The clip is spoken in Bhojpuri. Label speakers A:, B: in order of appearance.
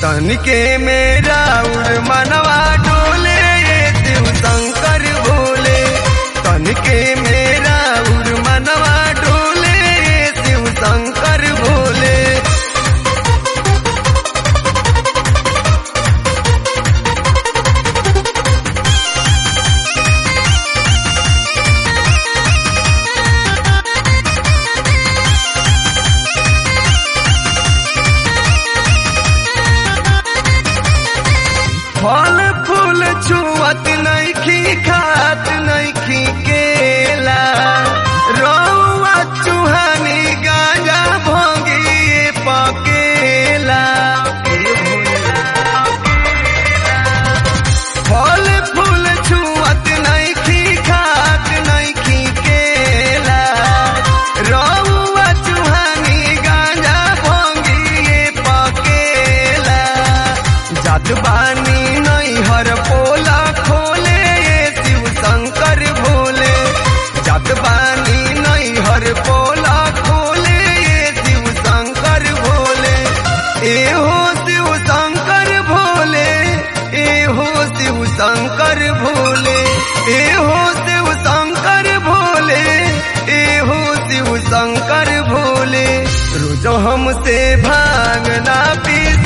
A: तनिके मेरा उर मनवा डोले शिव शंकर भोले तनिके मेरा उर मनवा डोले शिव शंकर भोले फल फूल छुअत नैखी खात नैखी केला रौआ चुहानी गांजा भोगी पकेला फल फूल छुअत नैखी खात नैखी केला रौआ चुहानी गांजा भोगी पकेला जात बानी नैहर पोला खोले शिव शंकर भोले जात बानी नैहर पोला खोले शिव शंकर भोले एहो शिव शंकर भोले एहो शिव शंकर भोले एहो शिव शंकर भोले एहो शिव शंकर भोले रोज हमसे भांगना पी